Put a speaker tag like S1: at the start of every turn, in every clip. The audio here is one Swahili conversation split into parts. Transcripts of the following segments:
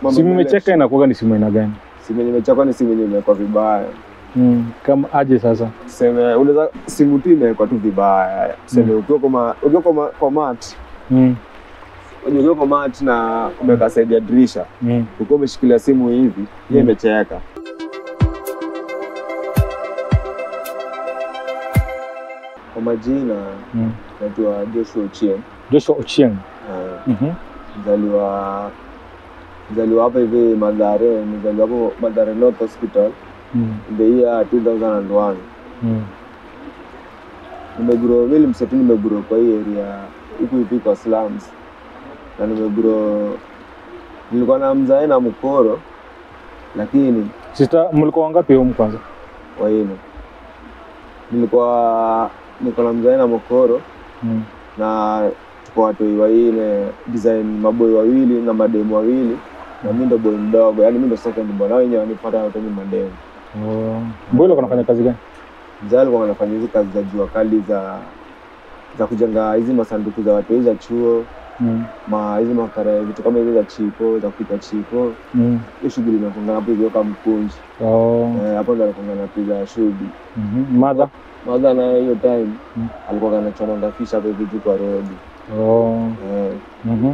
S1: mambo
S2: Simu
S1: ya
S2: imecheka
S1: election.
S2: inakuwaga ni simu aina gani?
S1: Simu yenye imechekwa ni simu yenye imewekwa vibaya.
S2: Mm. Kama aje sasa?
S1: Tuseme unaweza simu tu imewekwa tu vibaya. Tuseme ukiwa kwa ma- ukiwa kwa ma- kwa mat,
S2: Mm.
S1: ukiwa kwa mat na umeweka side ya dirisha,
S2: Mm.
S1: ukiwa umeshikilia simu hivi, hiyo
S2: Mm.
S1: imecheka. Kwa majina
S2: Mm.
S1: naitwa Joshua Ochieng.
S2: Joshua Ochieng.
S1: Eh,
S2: Mhm.
S1: mzaliwa mzaliwa hapa hivi Mathare, mzaliwa hapo Mathare North Hospital
S2: Mm.
S1: in the year 2001.
S2: Mm.
S1: Nimegro mimi msetu nimegro kwa hii area huku hivi kwa slums, na nimegro nilikuwa na mzae na mkoro, lakini
S2: Sister, mlikuwa wangapi humu kwanza?
S1: waine nilikuwa niko na mzae na mkoro
S2: Mm.
S1: na tuko watoi waine design maboi wawili na mademu wawili na mi ndo boy mdogo, yani mi ndo second born, hao wenyewe wanipata wote ni mademu.
S2: Oh. Mbona ulikuwa unafanya kazi gani?
S1: Mzee alikuwa anafanya hizi kazi za jua kali za za kujenga hizi masanduku za watoi za chuo
S2: Mm.
S1: ma hizi makara vitu kama hizo za chipo za kupika chipo,
S2: Mm.
S1: hiyo shughuli inafungana hapo hivyo kama mkunji
S2: Oh.
S1: eh, hapo ndo alifungana na piga shughuli
S2: Mhm. Mother?
S1: madha naye hiyo time
S2: Mm.
S1: alikuwa anachomanga fisha hapo hivi juu kwa rodi
S2: Oh.
S1: eh,
S2: Mhm.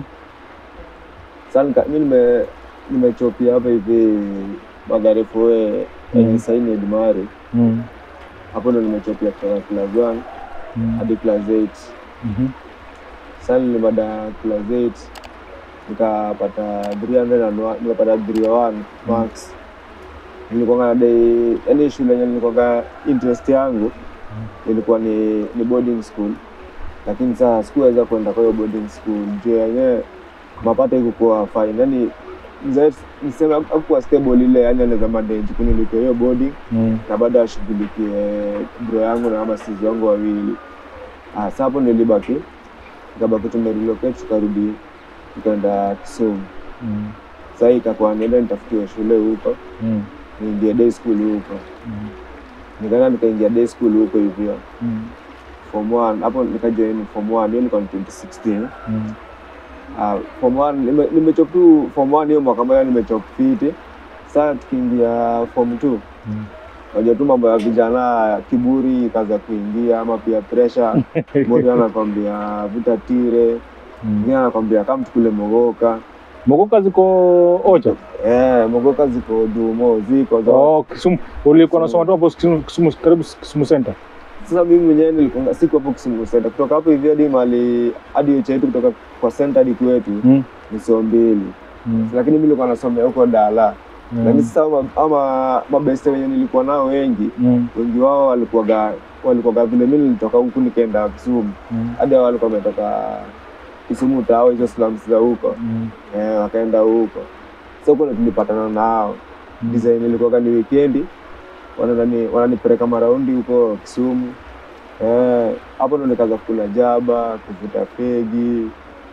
S1: Sasa nika- mi nime nimechopia hapa hivi Mathare Foe
S2: Mm.
S1: yenye saini Edmari,
S2: Mm.
S1: hapo ndo nimechopia kutoka class 1
S2: Mm.
S1: hadi class 8.
S2: Mhm.
S1: Sasa nilimada class 8 nikapata 300 and one- nikapata 301 marks. Nilikuwa na dai, yani shule yenye nilikuwa interest yangu ilikuwa ni, ni boarding school, lakini sasa sikuweza kwenda kwa hiyo boarding school juu yenyewe mapato ikukuwa fine, yani mzee niseme hakuwa stable ile, yani anaweza manage kunilipia hiyo boarding
S2: Mm.
S1: na baada ashughulikie bro yangu na ama sisi wangu wawili. Ah, sasa hapo nilibaki nikabaki tumerelocate tukarudi tukaenda Kisumu.
S2: Mm.
S1: Sasa hii ikakuwa niende nitafutiwe shule huko
S2: Mm.
S1: niingie day school huko,
S2: Mm.
S1: nikaenda nikaingia day school huko hivyo
S2: Mm.
S1: form 1 hapo nikajoin form 1 hiyo ilikuwa ni 2016.
S2: Mm.
S1: Ah, form 1 nime- nimechop tu form 1 hiyo mwaka moja nimechop fiti. Sasa tukiingia form 2
S2: Mm.
S1: Unajua tu mambo ya vijana, kiburi kaza kuingia, ama pia pressure. Mmoja anakwambia vuta tire,
S2: Mm.
S1: mwingine anakwambia kama tukule mogoka.
S2: Mogoka ziko Ocha?
S1: Eh, mogoka ziko dumo ziko za.
S2: Oh, Kisumu. Ulikuwa unasoma tu hapo Kisumu, Kisumu karibu Kisumu Center.
S1: Sasa mimi mwenyewe nilikuwa siku hapo Kisumu Center, kutoka hapo hivi hadi mali hadi hiyo chetu, kutoka kwa center hadi kwetu
S2: Mm.
S1: ni saa mbili,
S2: Mm.
S1: lakini mimi nilikuwa nasomea huko Dala.
S2: Mm.
S1: Lakini sasa ama, ama mabeste wenye nilikuwa nao wengi
S2: Mm.
S1: wengi wao walikuwaga walikuwaga vile mimi nilitoka huku nikaenda Kisumu
S2: Mm.
S1: hadi hao walikuwa wametoka Kisumu tao hizo slums za huko
S2: Mm.
S1: eh, wakaenda huko. So kuna tulipatana nao
S2: Mm.
S1: design ilikuwa ni weekendi, wanani wananipeleka maraundi huko Kisumu eh, hapo ndo nikaanza kula jaba, kuvuta fegi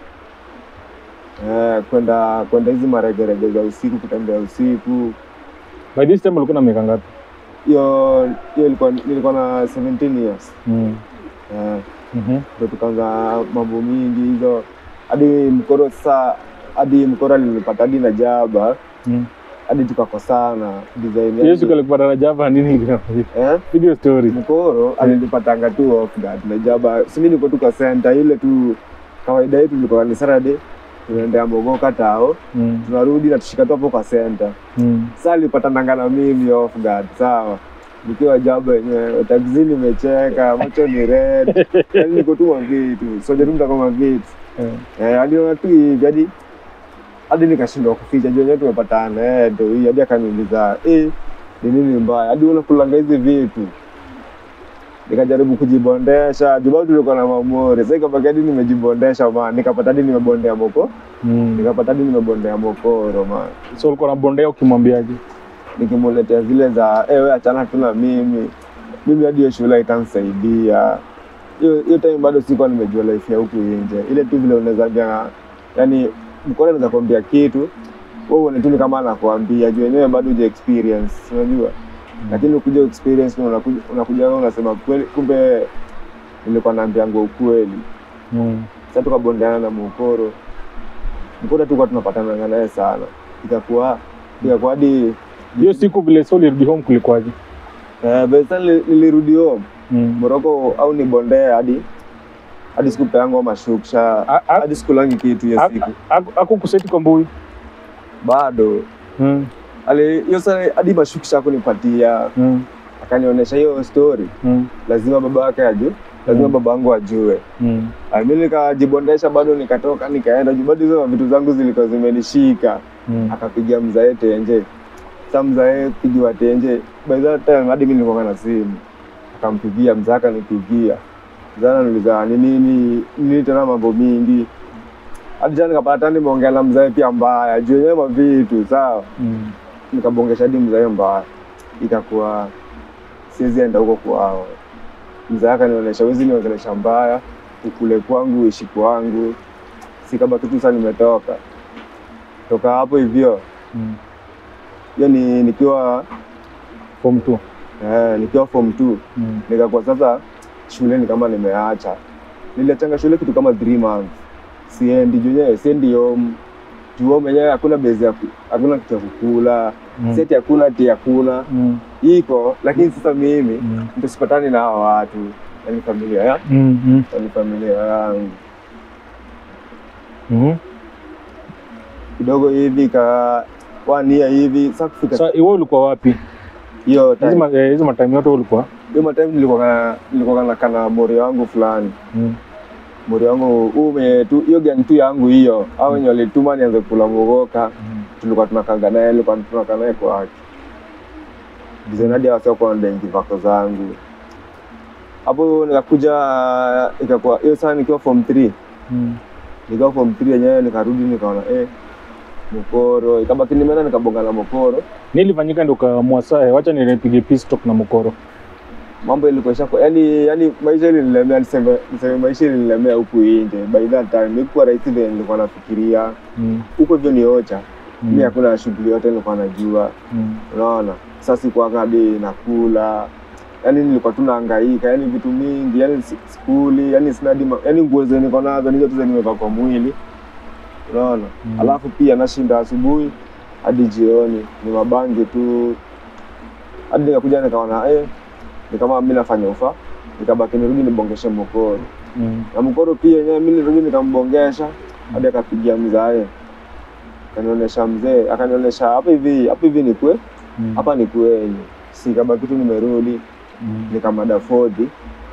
S1: eh, kwenda kwenda hizi maregerege za usiku, kutembea usiku.
S2: By this time ulikuwa na miaka ngapi?
S1: Hiyo hiyo ilikuwa nilikuwa na 17 years
S2: Mm.
S1: eh,
S2: Mhm.
S1: ndo tukaanza mambo mingi hizo hadi mkoro sasa hadi mkoro alinipata hadi na jaba
S2: Mm.
S1: hadi tukakosana design
S2: Hiyo
S1: yake.
S2: siku alikuwa na Java nini ilikuwa
S1: eh?
S2: Video story.
S1: mkoro alinipatanga tu off guard na jaba simi niko tu kwa center ile tu kawaida yetu ilikuwa ni Saturday tunaendea mogoka tao
S2: Mm.
S1: tunarudi na tushika tu hapo kwa center
S2: Mm.
S1: sasa alipatananga na mimi off guard sawa nikiwa jaba yenyewe taxi nimecheka macho ni red yani niko tu mavitu soja tu mtaka mavitu
S2: Eh.
S1: Eh, aliona tu hivi hadi hadi nikashindwa kuficha juu wenyewe tumepatana eh, ndo hii hadi akaniuliza eh, ni nini mbaya hadi unakulanga hizi vitu nikajaribu kujibondesha juu bado tulikuwa na mamori sasa ikabaki hadi nimejibondesha man nikapata hadi nimebondea moko
S2: Mm.
S1: nikapata hadi nimebondea mokoro man
S2: So ulikuwa na bondea ukimwambiaje?
S1: nikimuletea zile za eh, wewe achana tu na mimi mimi hadi hiyo shule itanisaidia hiyo hiyo time bado sikuwa nimejua life ya huku nje ile tu vile unaweza ambia yani mkono anaweza kuambia kitu wewe uone tu ni kama anakuambia juu wenyewe bado huja experience unajua lakini ukuja experience na unakuja unakuja wewe unasema kweli kumbe nilikuwa naambianga ukweli
S2: Mm.
S1: sasa tukabondeana na mkoro mkoro tulikuwa tunapatana naye sana ikakuwa ikakuwa hadi
S2: Hiyo siku vile so ulirudi home kulikuwaje?
S1: eh, by the time nili- nilirudi home
S2: Mm.
S1: Moroko au ni bondea hadi hadi siku peangu mashuksha
S2: A- a-
S1: hadi siku langi kitu hiyo
S2: a-
S1: siku
S2: Aku- Aku kuseti kwa mbui.
S1: bado
S2: Mm.
S1: ali hiyo saa hadi mashuksha kunipatia
S2: Mm.
S1: akanionyesha hiyo story
S2: Mm.
S1: lazima baba yake ajue lazima
S2: Mm.
S1: baba yangu ajue
S2: Mm.
S1: Ah, mi nikajibondesha bado nikatoka nikaenda juu bado hizo vitu zangu zilikuwa zimenishika
S2: Mm.
S1: akapigia mzae tenje sa mzae pigiwa tenje by that time hadi mi nilikuwa na simu akampigia mzee akanipigia mzee ananiuliza ni nini nini tena mambo mingi hadi tena nikapata tena nimeongea na mzae pia mbaya juu yenyewe mavitu sawa
S2: Mm.
S1: nikabongesha hadi mzae mbaya ikakuwa siwezi enda huko kwao mzee akanionyesha wezi niongelesha mbaya ukule kwangu uishi kwangu sikabaki tu saa nimetoka toka hapo hivyo
S2: Mm.
S1: hiyo ni nikiwa
S2: Form two.
S1: eh, nikiwa form two
S2: Mm.
S1: nikakuwa sasa shule ni kama nimeacha niliachanga shule kitu kama three months siendi junyewe siendi home juu home yenyewe hakuna bezi ya ku- hakuna kitu ya kukula
S2: Mm.
S1: seti hakuna ati hakuna
S2: Mm.
S1: iko lakini sasa mimi
S2: Mm.
S1: tusipatani na hawa watu yani familia ya
S2: Mm. Mm.
S1: yani familia yangu
S2: Mhm.
S1: kidogo hivi ka wania hivi sasa kufika
S2: Sasa iwe ulikuwa wapi?
S1: hiyo
S2: Hizi
S1: time
S2: ma- eh, hizi matime yote ulikuwa?
S1: hiyo matime nilikuwa na nilikuwa na kana mori wangu fulani
S2: Mm.
S1: mori wangu ume tu hiyo gang tu yangu hiyo au wenye walituma nianze kula mogoka
S2: Mm.
S1: tulikuwa tunakanga naye tulikuwa tunakaa naye kwake dizenadi wasiokuwa ndengi vako zangu hapo nikakuja ikakuwa hiyo saa nikiwa form 3
S2: Mm.
S1: nikiwa form 3 yenyewe nikarudi nikaona eh mokoro ikabaki nimeenda nikabonga na mokoro
S2: Nilifanyika ndo ukaamua saa eh, wacha nipige peace talk na mkoro.
S1: mambo ilikuwa ishakuwa yani yani maisha ilinilemea niseme niseme maisha ilinilemea huku nje by that time nilikuwa rahisi vile nilikuwa nafikiria
S2: Mm.
S1: huko hivyo ni ocha
S2: Mm.
S1: mi hakuna shughuli yote nilikuwa najua
S2: Mm.
S1: unaona sasa sikuanga hadi nakula yani nilikuwa tu nahangaika yani vitu mingi yani si- skuli yani sina hadi ma- yani nguo zenye niko nazo nizo tu zenye nimevaa kwa mwili unaona
S2: Mm.
S1: alafu pia nashinda asubuhi hadi jioni ni mabangi tu hadi nikakuja nikaona eh, ni kama mi nafanya ufa nikabaki nirudi nibongeshe mkoro
S2: Mm.
S1: na mkoro pia yenyewe mi nirudi nikambongesha hadi akapigia mzae akanionyesha mzee akanionyesha hapa hivi hapa hivi ni kwe
S2: Mm.
S1: hapa ni kweli sikabaki tu nimerudi
S2: Mm.
S1: nikamada fodhi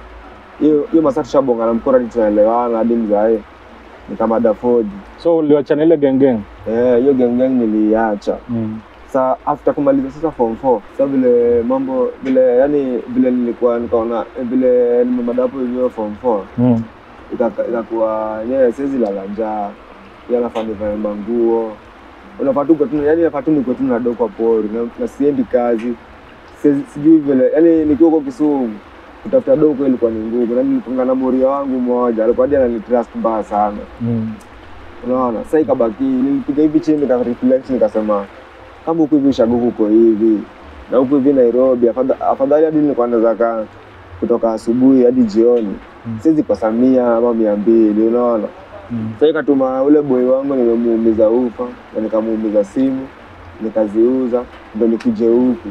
S1: hiyo hiyo masaa tushabonga na mkoro hadi tunaelewana hadi mzae nikamada fodhi
S2: So uliwachana ile gang gang?
S1: Eh, hiyo gengeng niliacha
S2: Mm.
S1: sa after kumaliza sasa form 4 sa vile mambo vile yani vile nilikuwa nikaona eh, vile nimemadapo hivyo form 4
S2: Mm.
S1: ikaka- ikakuwa yeye siwezi lala njaa yeye anafaa nivae manguo unafaa tu kwetu yani nafaa tu nikuwe tu nado kwa pori na, na siendi kazi Siwezi- sijui vile yani nikiwa huko Kisumu kutafuta do huko ilikuwa ni ngumu na nilikonga na moria wangu mmoja alikuwa hadi ananitrust mbaya sana
S2: Mm.
S1: unaona sasa ikabaki nilipiga hivi chini nika reflect nikasema kama huku hivi ushago uko hivi na huku hivi Nairobi afadha- afadhali hadi nilikuwa naweza kaa kutoka asubuhi hadi jioni
S2: Mm.
S1: siwezi kosa mia ama mia mbili unaona
S2: Mm.
S1: sasa ikatuma ule boy wangu nimemuumiza ufa na nikamuumiza simu nikaziuza ndo nikuje huku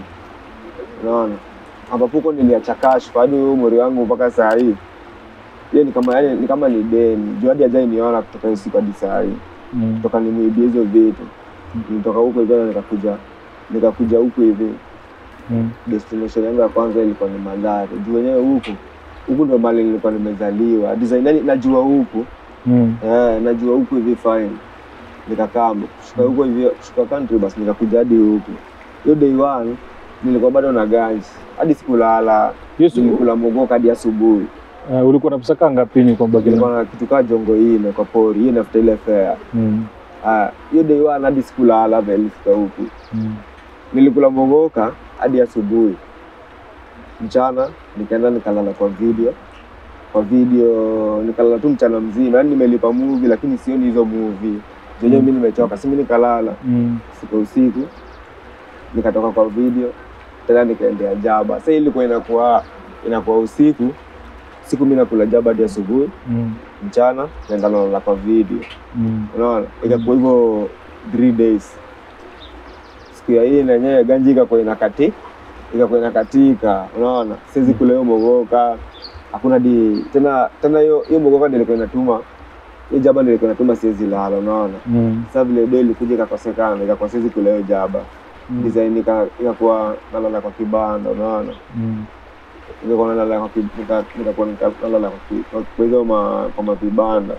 S1: unaona ambapo huko niliacha cash kwa hadi huyo mori wangu mpaka saa hii hiyo ni kama yani, ni kama ni deni juu hadi hajai niona kutoka hiyo siku hadi saa hii
S2: Mm.
S1: toka nimuibie hizo vitu nilitoka huko hivyo na nikakuja nikakuja huku hivi
S2: Mm.
S1: destination yangu ya kwanza ilikuwa ni Mathare juu wenyewe huku huku ndo mali nilikuwa nimezaliwa design yani najua huku
S2: Mm.
S1: eh, najua huku hivi fine nikakaa kushuka huko hivi kushuka country basi nikakuja hadi huku hiyo day one nilikuwa bado na ganji hadi sikulala
S2: Hiyo siku
S1: nilikula mogoka hadi asubuhi
S2: uh, ulikuwa na pesa kaa ngapini kwa Bagila?
S1: nilikuwa na kitu kaa jongo ine kwa pori hiyo nafuta ile fare
S2: Mm.
S1: Ah, hiyo day one hadi sikulala vile nilifika huku
S2: Mm.
S1: nilikula mogoka hadi asubuhi mchana nikaenda nikalala kwa video kwa video nikalala tu mchana mzima yani nimelipa movie lakini sioni hizo movie zenyewe mi nimechoka simi nikalala
S2: Mm.
S1: siku usiku nikatoka kwa video tena nikaendea jaba sasa ilikuwa inakuwa inakuwa usiku siku mi nakula jaba hadi asubuhi
S2: Mm.
S1: mchana naenda nalala kwa video
S2: Mm.
S1: unaona ikakuwa hivyo three days siku ya hii nenyewe ganji ikakuwa inakati ikakuwa inakatika unaona siwezi kula hiyo mogoka hakuna di tena tena hiyo hiyo mogoka ndio ilikuwa inatuma hiyo jaba ndio ilikuwa inatuma siwezi lala unaona
S2: Mm.
S1: sasa vile do ilikuja ikakosekana ikakuwa siwezi kula hiyo jaba
S2: Mm.
S1: design ika- ikakuwa nalala kwa kibanda unaona
S2: Mm.
S1: nikakuwa nalala kwa ki- nika- nikakuwa nika- nalala kwa ki- kwa- kwa hizo ma- kwa mavibanda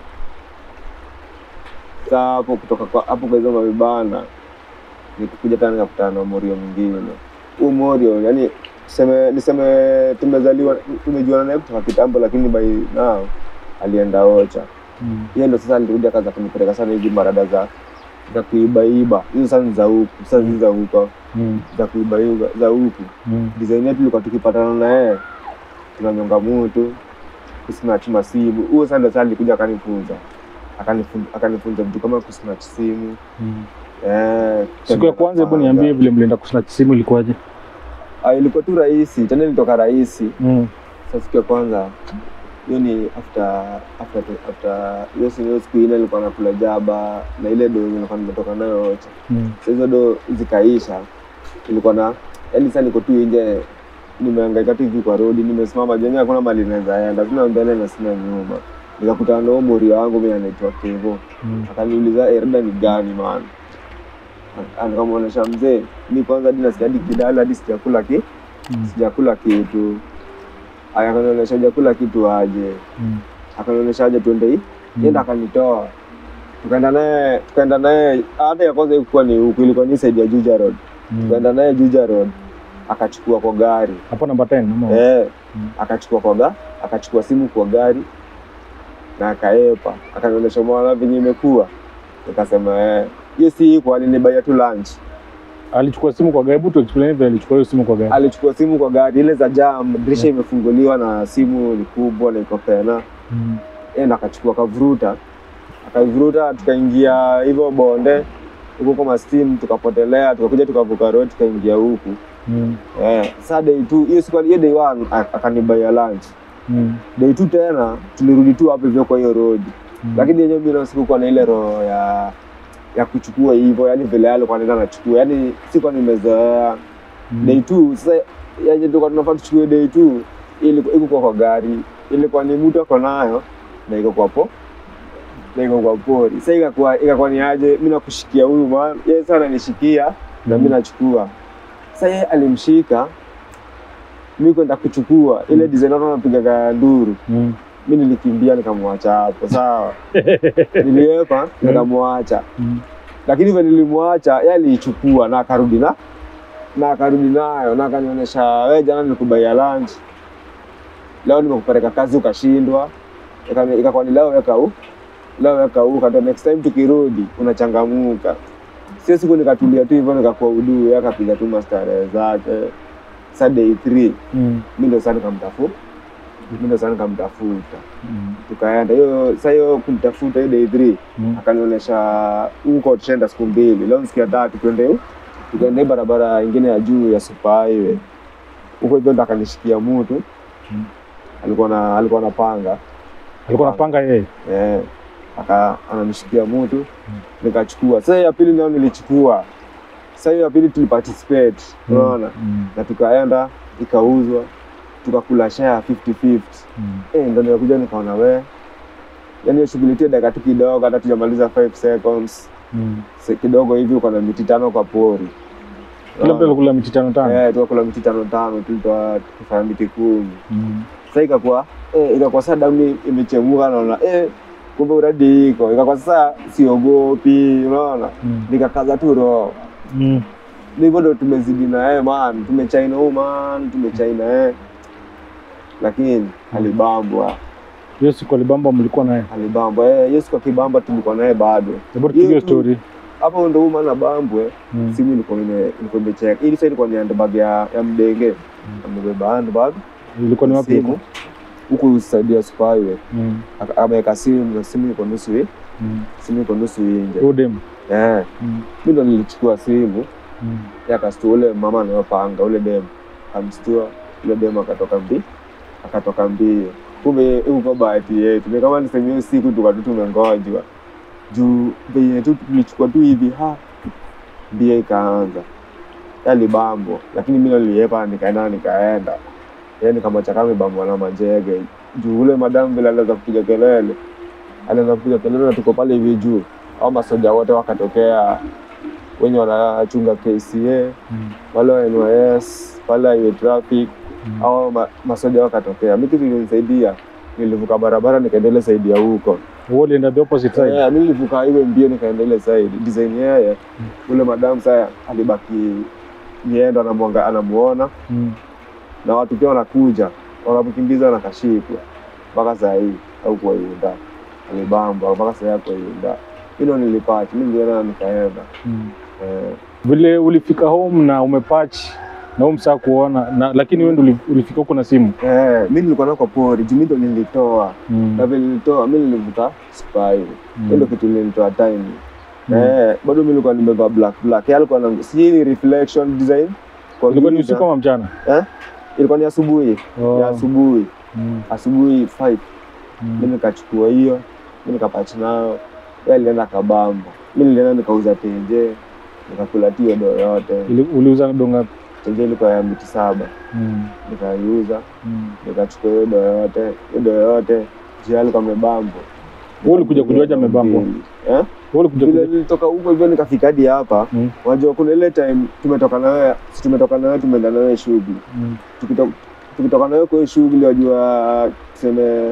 S1: sa hapo kutoka kwa hapo kwa hizo mavibanda nikukuja tena nikakutana na morio mwingine huu morio yani niseme niseme tumezaliwa tumejuana naye kutoka kitambo lakini by now alienda ocha
S2: Mm.
S1: hiyo ndo sasa alirudi akaanza kunipeleka sana hizi marada za za kuibaiba hizo sasa ni za huku sasa hizi za huko
S2: Mm.
S1: za kuibaiba za huku
S2: Mm.
S1: design yetu ilikuwa tukipatana na yeye tunanyonga mutu kusnatch masimu huo sasa ndo sasa alikuja akanifunza akanifunza akanifunza vitu kama kusnatch simu
S2: Mm.
S1: eh,
S2: Siku ya kwanza, hebu niambie vile mlienda kusnatch simu ilikuwaje?
S1: Ah, ilikuwa tu rahisi tena ilitoka rahisi
S2: Mm.
S1: sasa siku ya kwanza hiyo ni after after after hiyo siku hiyo siku ile nilikuwa nakula jaba na ile do nilikuwa nimetoka nayo yote
S2: Mm.
S1: Sasa hizo do zikaisha ilikuwa na yaani sasa niko tu nje nimehangaika tu hivi kwa rodi nimesimama jenye hakuna mali naweza enda sina mbele na sina nyuma nikakutana na huyo morio wangu mimi anaitwa Kevo
S2: Mm.
S1: akaniuliza erda ni gani man nikamwonyesha mzee mi kwanza hadi nasikia hadi kidala hadi sijakula ki
S2: Mm.
S1: sijakula kitu Aya, akanionyesha hujakula kitu aje
S2: Mm.
S1: akanionyesha aje tuende hii yenda akanitoa tukaenda naye tukaenda naye hata ya kwanza ilikuwa ni huku ilikuwa ni side ya Juja Road
S2: Mm.
S1: tukaenda naye Juja Road akachukua kwa gari
S2: Hapo namba 10 ama?
S1: eh,
S2: Mm.
S1: akachukua kwa ga akachukua simu kwa gari na akaepa akanionyesha mwana venye imekuwa nikasema eh hiyo si iko alinibaia tu lunch
S2: Alichukua simu kwa gari. Hebu tu explain vile alichukua hiyo simu kwa gari.
S1: alichukua simu kwa gari ile za jam dirisha imefunguliwa na simu ni kubwa na iko pena
S2: Mm.
S1: enda akachukua akavuruta akaivuruta tukaingia hivyo bonde huko kama steam tukapotelea tukakuja tukavuka road tukaingia huku
S2: Mm.
S1: eh, saa day two hiyo siku hiyo day one a- akanibaia lunch
S2: Mm.
S1: day two tena tulirudi tu hapo hivyo kwa hiyo road
S2: Mm.
S1: lakini yenyewe mimi sikuwa na ile roho ya ya kuchukua hivyo yani vile alikuwa anaenda anachukua yani sikuwa nimezoea
S2: Mm.
S1: day two sasa yenye tulikuwa tunafaa tuchukue day two ilikuwa iko kwa gari ilikuwa ni mtu ako nayo na iko kwa po na iko kwa pori sasa ikakuwa ikakuwa ni aje mimi nakushikia huyu man yeye sana nishikia na mimi nachukua sasa yeye alimshika mimi kwenda kuchukua ile
S2: Mm.
S1: design watu wanapiga nduru
S2: Mm.
S1: mi nilikimbia nikamwacha hapo sawa niliepa nikamwacha
S2: Mm.
S1: lakini vile nilimwacha yeye aliichukua na akarudi na na akarudi nayo na akanionyesha we jana nilikubaia lunch leo nimekupeleka kazi ukashindwa Ikani- ikakuwa ni leo weka u leo weka u kata next time tukirudi unachangamuka sio siku nikatulia tu hivyo nikakuwa uduu yeye akapiga tu mastarehe zake sa day three
S2: Mm.
S1: mi ndo saa nikamtafuta mi ndo saa nikamtafuta
S2: Mm.
S1: tukaenda hiyo saa hiyo kumtafuta hiyo day three
S2: Mm.
S1: akanionyesha huko tushaenda siku mbili leo siku ya tatu twende hu- tukaenda hii barabara ingine ya juu ya super highway huko hivyo ndo akanishikia mutu
S2: Mm.
S1: alikuwa na alikuwa na panga
S2: Alikuwa anapanga yeye.
S1: eh, aka ananishikia mutu nikachukua sasa ya pili nayo nilichukua sasa hiyo ya pili tuliparticipate
S2: Mm.
S1: unaona
S2: Mm.
S1: na tukaenda ikauzwa tukakula share 50-50
S2: Mm.
S1: Eh, ndo nimekuja nikaona we yani hiyo shughuli tu dakika tu kidogo hata tujamaliza 5 seconds
S2: Mm.
S1: Se- kidogo hivi uko na miti tano kwa pori
S2: Kila mtu alikula miti tano tano.
S1: Eh, tukakula miti tano tano tulitoa tukifanya miti kumi
S2: Mm.
S1: sasa ikakuwa eh, ikakuwa sasa damu imechemuka naona eh, kumbe uradi iko ikakuwa sasa siogopi unaona
S2: Mm.
S1: nikakaza tu roho
S2: Mm.
S1: hivyo ndo tumezidi na yeye man tumechaina huu man tumechaina yeye lakini alibambwa
S2: Hiyo siku alibamba mlikuwa naye.
S1: alibambwa eh, hiyo siku akibamba tulikuwa naye bado
S2: Hebu tupige
S1: Hiyo tu-
S2: story.
S1: hapo ndo huyu man abambwe
S2: Mm.
S1: simu ilikuwa ime- ilikuwa imecheka ili sasa ilikuwa ni handbag ya, ya mdenge amebeba handbag
S2: Ilikuwa ni wapi
S1: simu
S2: huko?
S1: huku saidia super highway
S2: Mm.
S1: Aka- ameweka simu na simu iko nusu hii
S2: Mm.
S1: simu iko nusu hii nje
S2: Huyo dem.
S1: eh
S2: Mm.
S1: mimi ndo nilichukua simu
S2: Mm.
S1: yakastua ule mama anayopanga ule dem amstua ule dem akatoka mbi akatoka mbio kumbe huko bahati yetu ni kama niseme hiyo siku tukatu tumengojwa juu venye tu tulichukua tu hivi ha mbia ikaanza yalibambo lakini mi niliepa nikaenda nikaenda ye nikamwacha kama ibambwa na majege juu ule madamu vile aliweza kupiga kelele aliweza kupiga kelele na tuko pale hivi juu au masoja wote wakatokea wenye wanachunga KCA
S2: Mm.
S1: wale wa NYS wale wa traffic
S2: Mm.
S1: au ma, masoja wakatokea. Mi kitu ilinisaidia, nilivuka barabara nikaendelea saidi ya huko
S2: Wewe ulienda the opposite side.
S1: yeah, mi nilivuka hiyo mbio nikaendelea saidi design yeye ule madamu saa alibaki niendo anamwanga anamuona
S2: Mm.
S1: na watu pia wanakuja wanamkimbiza na kashikwa mpaka saa hii au kwa Yunda alibamba mpaka saa hii ako Yunda hilo nilipata mi nilienda nikaenda
S2: Mm.
S1: eh,
S2: Vile ulifika home na umepatch na huyu msaa kuona na, lakini wewe ndio uli- ulifika huko na simu.
S1: eh, mi nilikuwa nako pori juu mi ndo nilitoa
S2: Mm.
S1: na vile nilitoa mi nilivuta spy
S2: Mm.
S1: hiyo ndo kitu ilinitoa time
S2: Mm.
S1: eh, bado mi nilikuwa nimevaa black black Yeye alikuwa na sijui ni reflection design kwa
S2: Ilikuwa ni
S1: giza.
S2: usiku ama mchana?
S1: eh? ilikuwa ni asubuhi
S2: Oh.
S1: ya asubuhi
S2: Mm.
S1: asubuhi 5
S2: Mm.
S1: mi nikachukua hiyo mi nikapach nayo yeye alienda kabamba mi nilienda nikauza tenje nikakula tio do yote
S2: Ili- Uliuza donga.
S1: tenje ilikuwa ya miti saba
S2: Mm.
S1: nikaiuza
S2: Mm.
S1: nikachukua hiyo do yote hiyo do yote jia alikuwa amebambo
S2: Wewe ulikuja kujuaje amebambo?
S1: Mbili. eh?
S2: Wewe ulikuja
S1: vile
S2: kuja.
S1: nilitoka huko hivyo nikafika hadi hapa
S2: Mm.
S1: wajua kuna ile time tumetoka na wewe si tumetoka na wewe tumeenda na wewe shughuli
S2: Mm.
S1: Tukito- tukitoka na wewe kwa hiyo shughuli wajua tuseme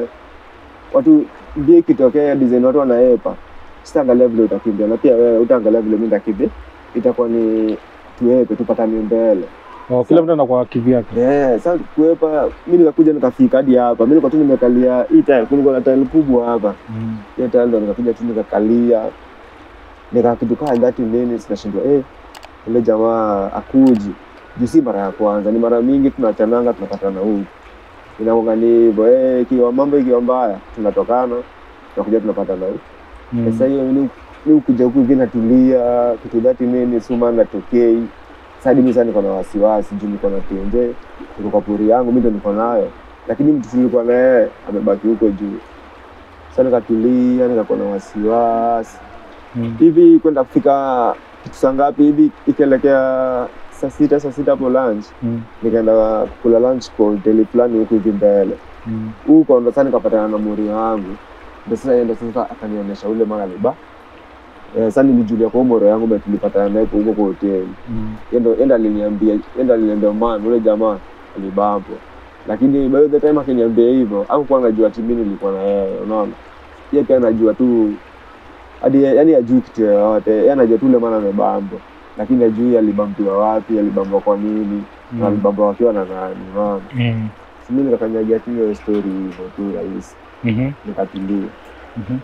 S1: watu mbio ikitokea design watu wanaepa sitaangalia vile utakimbia na pia wewe utaangalia vile mi nitakimbia itakuwa ni tuepe tupatane mbele
S2: Oh, kila mtu anakuwa kivyake.
S1: yeah, sasa kuepa mi nikakuja nikafika hadi hapa mi nilikuwa tu nimekalia hii tile kulikuwa na tile kubwa hapa
S2: Mm.
S1: hiyo tile ndo nikakuja tu nikakalia nikakitukaa thati minutes nashindwa eh, ule jamaa akuji juu si mara ya kwanza ni mara mingi tunachananga tunapatana huku inakuanga ni hivyo eh, ikiwa mambo ikiwa mbaya tunatokana tunakuja tunapatana huku
S2: Mm.
S1: sasa hiyo ni ni ukuja huku hivi natulia kitu thati minutes huma natokei sadi mi saa niko na wasiwasi juu niko na tenje niko kwa pori yangu mi ndo niko nayo lakini mtu tulikuwa na yeye amebaki huko juu sa nikatulia nikakuwa na wasiwasi
S2: Mm.
S1: hivi kwenda kufika kitu saa ngapi hivi ikielekea saa sita saa sita hapo lunch
S2: Mm.
S1: nikaenda kula lunch kwa hoteli fulani huku hivi mbele
S2: Mm.
S1: huko ndo sasa nikapatana na muri wangu ndo sasa ndo sasa akanionyesha ule mahali ba eh, sasa nilijulia kwa moro yangu na tulipatana naye huko kwa hoteli
S2: Mm.
S1: Yeye ndo aliniambia yeye ndo aliniambia man ule jamaa alibambo lakini by the time akiniambia hivyo hakukuwa anajua ati mimi nilikuwa na yeye unaona yeye pia anajua tu hadi yani ajui kitu yoyote yeye anajua tu ule maana amebambo lakini ajui alibambiwa wapi alibambwa kwa nini na
S2: Mm.
S1: alibambwa wakiwa na nani unaona
S2: Mm.
S1: si mimi nikakanyagia tu hiyo story hivyo tu rahisi
S2: Mhm.
S1: nikatulia
S2: Mhm.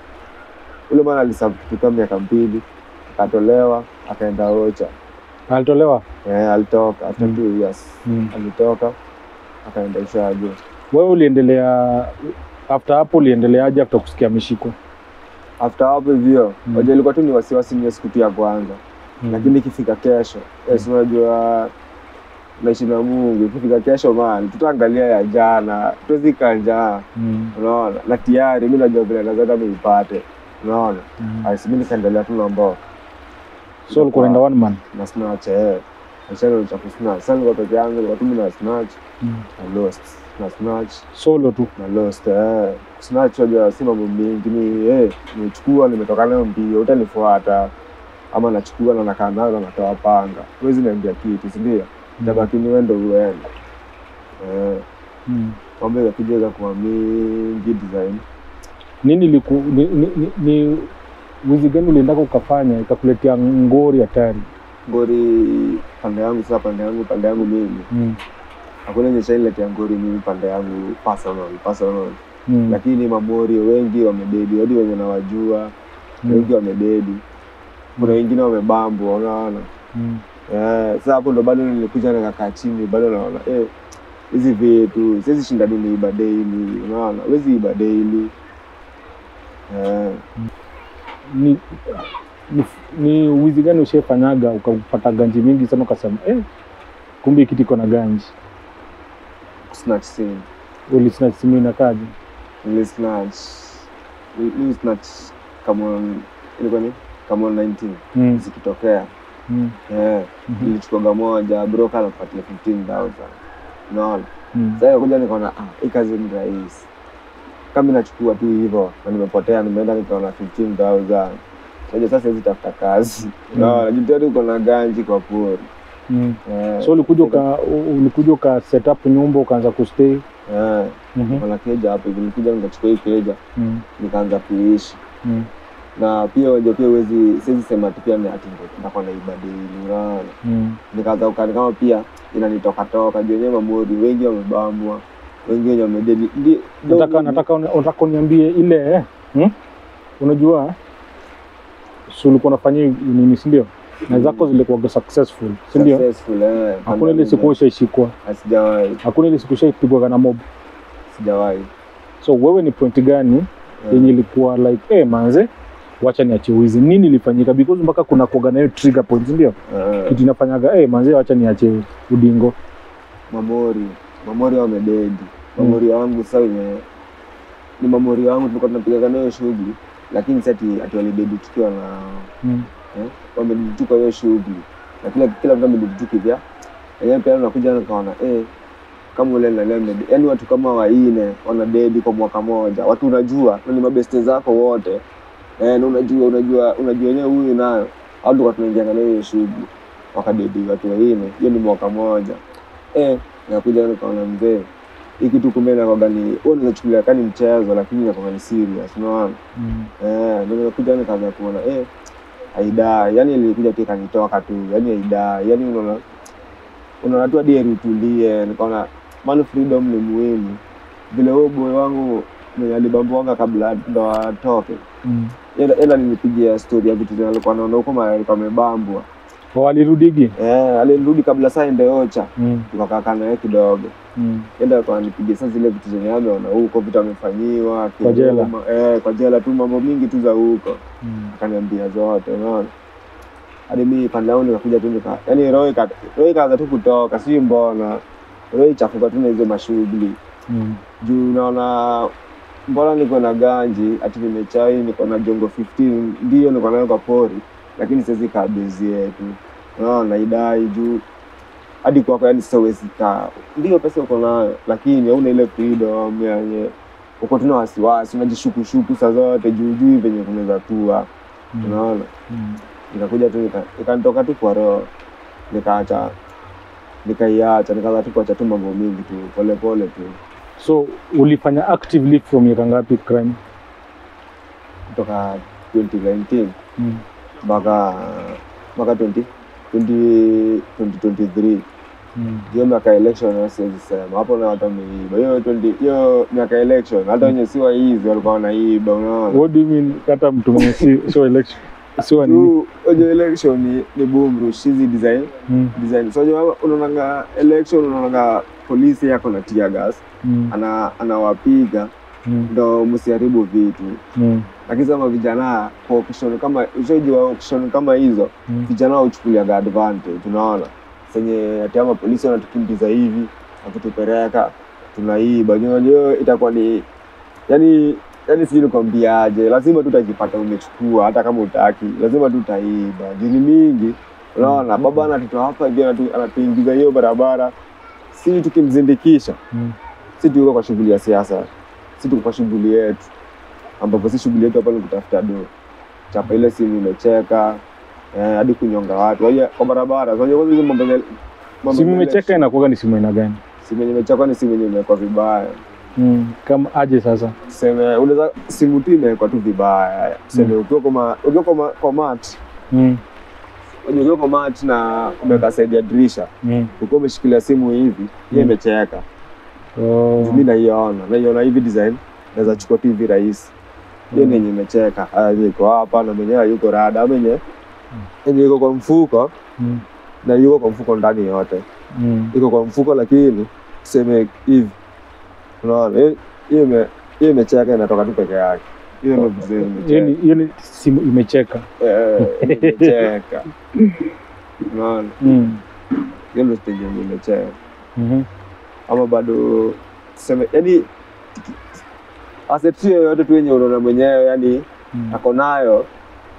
S1: ule mwana alisafu kitu kama miaka mbili akatolewa akaenda ocha
S2: Alitolewa.
S1: eh, alitoka after
S2: Mm.
S1: two years
S2: Mm.
S1: alitoka akaenda ushago
S2: Wewe uliendelea after hapo uliendeleaje after kusikia ameshikwa?
S1: after hapo hivyo
S2: Mm.
S1: wajua ilikuwa tu ni wasiwasi niyo siku tu ya kwanza
S2: Mm.
S1: lakini ikifika kesho yes, unajua naishi na mungu ikifika kesho man tutaangalia ya jana tuwezika njaa
S2: Mm.
S1: unaona na tayari mi najua vile nazaka niipate unaona
S2: Mm.
S1: Ais, mi nikaendelea tu na mboka
S2: So ulikuwa unaenda one man.
S1: na snatch eh achana cha kusnatch sasa nilikuwa peke yangu nilikuwa tu mimi na snatch
S2: Mm.
S1: na lost na snatch
S2: Solo tu.
S1: na lost eh snatch wajua si mambo mingi ni eh nimechukua nimetoka nayo mbio utanifuata ama nachukua na nakaa nayo na natoa panga huwezi niambia kitu si ndio tabaki ni wendo uende eh
S2: Mm.
S1: mambo ikakuja ikakuwa mingi design
S2: Nini liku, ni, ni, ni, ni wizi gani uliendaka ukafanya ikakuletea ngori hatari?
S1: ngori pande yangu sasa pande yangu pande yangu mimi
S2: Mm.
S1: hakuna yenye shailetea ngori mimi pande yangu personal personal
S2: Mm.
S1: lakini mamori wengi wamededi hadi wenye nawajua
S2: Mm.
S1: wengi wamededi kuna wengine wamebambwa unaona
S2: Mm.
S1: Eh, sasa hapo ndo bado nilikuja nikakaa chini bado naona eh, hizi vitu siwezi shinda tu niiba daily unaona wezi iba daily eh,
S2: Ni, ni, ni wizi gani ushafanyaga ukapata ganji mingi sana ukasema eh, kumbe hii kitu iko na ganji?
S1: snatch scene
S2: Ulisnatch simu inakaje?
S1: nili snatch nili snatch kama ilikuwa ni kama 19
S2: Mm.
S1: zikitokea
S2: Mm.
S1: eh,
S2: Mhm.
S1: nilichukuaga moja broker anapatia 15000 unaona
S2: Mm.
S1: sasa kuja nikaona ah, hii kazi ni rahisi kama mi nachukua tu hivyo na nimepotea nimeenda nikaona 15000 Unajua sasa hizi tafuta kazi unaona jitia tu uko na ganji kwa pori
S2: Mm.
S1: eh,
S2: so ulikuja uka u- ulikuja uka set up nyumba ukaanza kustay
S1: eh,
S2: Mhm.
S1: kuna keja hapo hivi nilikuja nikachukua hii keja
S2: Mm.
S1: nikaanza kuishi
S2: Mm.
S1: na pia unajua pia uwezi siwezi sema ati pia ni ati ndo nitakuwa naibadili unaona
S2: Mm.
S1: nikaanza ukani kama pia inanitoka toka juu wenyewe mamori wengi wamebamwa wengi wenye wamededi Ndi- ndo
S2: nataka
S1: mimi-
S2: nataka nataka uniambie ile eh, hmm? unajua si ulikuwa unafanyia nini si ndio na zako zilikuwa successful si ndio
S1: successful eh
S2: hakuna ile siku ushaishikwa
S1: sijawahi
S2: hakuna ile siku ushaipigwa na mob
S1: sijawahi
S2: so wewe ni point gani
S1: Eh,
S2: yenye ilikuwa like eh manze wacha niache wizi nini ilifanyika because mpaka kuna kuaga na hiyo trigger point si ndio
S1: eh,
S2: kitu inafanyaga eh manze wacha niache udingo
S1: mamori mamori wamededi mamori wangu sasa wenye ni mamori wangu tulikuwa tunapigaga nayo shughuli lakini sati ati walidedi tukiwa na
S2: mm.
S1: eh, wamedituka hiyo shughuli na kila kila mtu amedituka vya yenyewe pia nakuja nikaona eh, kama ule na lembe yani watu kama waine wana dedi kwa mwaka moja watu unajua na ni mabeste zako wote eh, na unajua unajua unajua wenyewe huyu nayo au tulikuwa tunaingia na hiyo shughuli wakadedi watu waine hiyo ni mwaka moja eh, nakuja nikaona mzee hii kitu kumbe nakwaga ni wewe unaweza chukulia kani mchezo lakini nakwaga ni serious unaona
S2: Mm.
S1: Eh, ndio nimekuja nikaanza kuona eh, haidai yani ilikuja tu ikanitoka tu yani haidai yani unaona unaona tu hadi heri utulie nikaona man freedom ni muhimu vile huo boy wangu mwenye alibambwanga kabla ndo atoke
S2: Mm.
S1: ila ila nilipigia story ya vitu zenye alikuwa naona huko mahali alikuwa amebambwa
S2: Oh, alirudigi
S1: eh, alirudi kabla saa ende ocha
S2: mm.
S1: tukakaa naye kidogo
S2: mm.
S1: enda alikuwa ananipigia sasa zile vitu zenye ameona huko vitu amefanyiwa
S2: Kwa jela.
S1: kiroma, eh, kwa jela tu mambo mingi tu za huko
S2: mm.
S1: akaniambia zote unaona hadi mi pande yangu nikakuja tu nika yani roho ika- roho ikaanza tu kutoka si mbona roho ichafuka tu na hizo mashughuli
S2: mm.
S1: juu naona mbona niko na ganji ati nimechai niko na jongo 15 ndio niko nayo kwa pori lakini siwezi kaa bezi yetu unaona idai juu hadi kwako yani sasa huwezi kaa ndio pesa uko nayo lakini hauna ile freedom yenye uko tuna wasiwasi unajishukushuku saa zote juu juu venye kunaweza tua
S2: Mm.
S1: unaona
S2: Mm.
S1: nikakuja tu nika- ikanitoka tu kwa roho nikaacha nikaiacha nikaanza tu kuacha tu mambo mingi tu polepole tu
S2: so ulifanya actively from miaka ngapi crime
S1: kutoka 2019
S2: mm.
S1: mpaka mpaka 20 20 2023
S2: Mm.
S1: hiyo miaka election na siwezi sema hapo na watu wameiba hiyo 20 hiyo miaka election hata wenye si waizi walikuwa wanaiba unaona
S2: what do you mean hata mtu mwenye si sio election sio nini
S1: tu wenye election ni, ni boomrush hizi design
S2: mm.
S1: design so unajua unaonanga election unaonanga polisi yako na tear gas
S2: mm.
S1: ana anawapiga
S2: mm.
S1: ndo msiharibu vitu
S2: mm.
S1: lakini sema vijana kwa auction kama ushaji wa auction kama hizo
S2: mm.
S1: vijana huchukuliaga advantage unaona senye ati ama polisi wanatukimbiza hivi wakitupeleka tunaiba unajua itakuwa ni yani yani sijui nikwambiaje lazima tu utajipata umechukua hata kama utaki lazima tu utaiba jini mingi unaona baba anatutoa hapa hivi anatu- anatuingiza hiyo barabara si tukimzindikisha
S2: mm.
S1: si tuko kwa shughuli ya siasa si tuko kwa shughuli yetu ambapo si shughuli yetu hapa ni kutafuta do chapa ile simu imecheka eh, hadi kunyonga watu Wajua, kwa barabara so, unajua hizo mambo za- mambo
S2: simu
S1: za
S2: imecheka inakuwaga ni simu aina gani
S1: simu yenye imechekwa ni simu yenye imewekwa vibaya
S2: mm. kama aje sasa
S1: tuseme unaweza simu tu imewekwa tu vibaya tuseme ukiwa kwa ma- ukiwa kwa ma- kwa mat
S2: mm.
S1: unajua ukiwa kwa mat na umeweka side ya dirisha
S2: mm.
S1: ukiwa umeshikilia simu hivi hiyo
S2: Mm.
S1: imecheka
S2: oh.
S1: mi naiona naiona hivi design naweza chukua tu hivi rahisi hiyo
S2: Mm.
S1: nenye imecheka Haya, iko hapa na mwenyewe yuko rada menye yenye iko kwa mfuko
S2: mm.
S1: na yuko kwa mfuko ndani yote
S2: mm.
S1: iko kwa mfuko lakini tuseme hivi unaona hiyo- hiyo ime- hiyo imecheka inatoka tu peke yake hiyo ndio design
S2: hiyo
S1: imecheka
S2: ni hiyo ni simu imecheka
S1: Eh, hiyo imecheka unaona
S2: mm.
S1: hiyo ndio stage yenye imecheka
S2: mm
S1: ama bado tuseme yani asset tu yoyote tu yenye unaona mwenyewe yani
S2: mm.
S1: ako nayo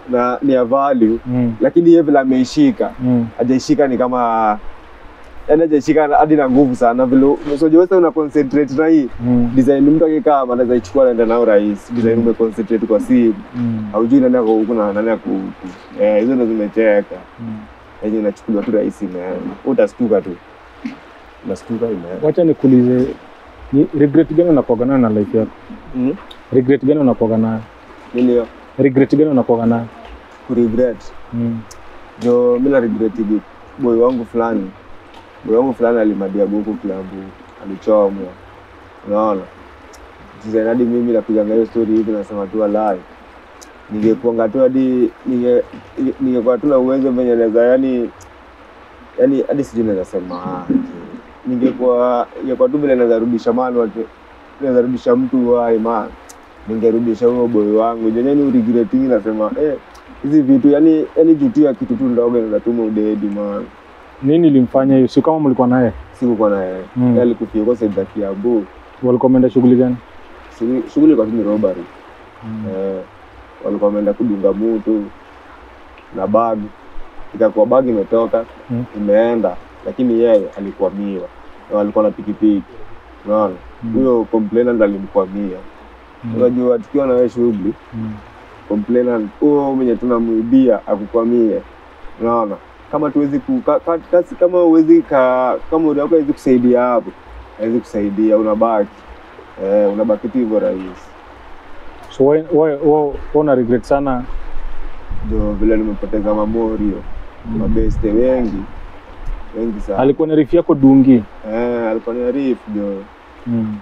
S1: na ni ya value
S2: Mm.
S1: lakini yeye vile ameishika
S2: Mm.
S1: hajaishika ni kama yani hajaishika hadi na nguvu sana vile unajua wewe una concentrate na hii
S2: Mm.
S1: design mtu akikaa hapa anaweza ichukua naenda nao rahisi design ume concentrate kwa simu
S2: Mm.
S1: haujui nani ako huku na nani ako huku eh hizo ndo zimecheka
S2: Mm.
S1: yenye inachukuliwa tu rahisi imeenda utastuka tu unastuka imeenda
S2: Wacha nikuulize, ni regret gani unakuwaga nayo na life yako?
S1: mm
S2: Regret gani unakuwaga nayo?
S1: nini hiyo
S2: Regret gani unakuwaga nayo?
S1: kuregret
S2: Mm.
S1: jo mi na regret hivi boy wangu fulani boy wangu fulani alimadia buku kilambu alichomwa unaona design hadi mimi napiganga hiyo story hivi nasema tu alai ningekuanga tu hadi ninge- ninge- ningekuwa tu na uwezo venye naweza yani yani hadi sijui naweza sema aje. ningekuwa ingekuwa tu vile naweza rudisha mani watu naweza rudisha mtu wai man ningerudisha huo boy wangu jenyeni uregretingi nasema eh hizi vitu yani yani juu tu ya kitu tu ndogo inatuma udedi man
S2: Nini ilimfanya hiyo? Si kama mlikuwa naye,
S1: sikukuwa na yeye
S2: Mm.
S1: Yeye alikufia kwa saidi ya Kiambu
S2: walikuwa wameenda shughuli gani?
S1: Shughuli- shughuli kwa tu ni robbery
S2: Mm.
S1: eh, walikuwa wameenda kudunga mutu na bag ikakuwa bag imetoka
S2: Mm.
S1: imeenda lakini yeye alikwamiwa na walikuwa na pikipiki unaona
S2: Mm.
S1: huyo complainant alimkwamia
S2: Mm.
S1: unajua tukiwa na wewe shughuli
S2: Mm.
S1: complainant huo mwenye tunamwibia akukwamie unaona kama tuwezi ku, ka, ka, kasi, kama uwezi ka, kama uri wako hawezi kusaidia hapo hawezi kusaidia unabaki eh, unabaki tu hivyo rahisi
S2: So wewe wewe wewe una regret sana
S1: ndio vile nimepoteza mamorio mabeste wengi wengi sana
S2: alikuwa na rifi yako dungi.
S1: eh, alikuwa ni arif jo
S2: Mm.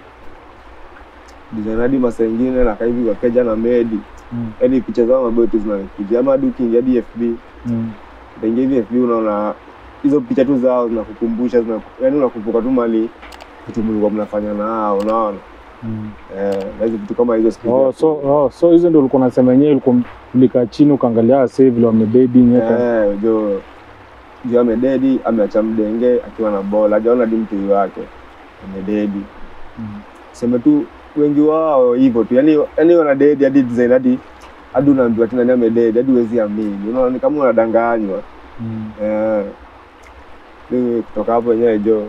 S1: design hadi masaa ingine nakaa hivi kwa keja na medi
S2: Mm.
S1: yaani picha zao mabotu zinanikuja ama hadi ukiingia hadi FB
S2: Mm.
S1: utaingia hivi FB unaona hizo picha tu zao zinakukumbusha zina, yaani unakumbuka tu mali vitu mlikuwa mnafanya nao unaona
S2: Mm.
S1: eh, na hizo vitu kama hizo siku
S2: Oh, so oh, so hizo ndio ulikuwa unasema yenyewe ulikuwa ulikaa chini ukaangalia sasa vile wamebaby nyeka.
S1: eh, jo jo amededi ameacha mdenge akiwa na bola hajaona hadi mtui wake amededi
S2: Mm.
S1: sema tu wengi wao hivyo tu yani yani wanadedi hadi design hadi hadi unaambiwa tena ni amededi hadi huwezi amini unaona ni kama unadanganywa
S2: Mm.
S1: Eh, mimi kutoka hapo wenyewe jo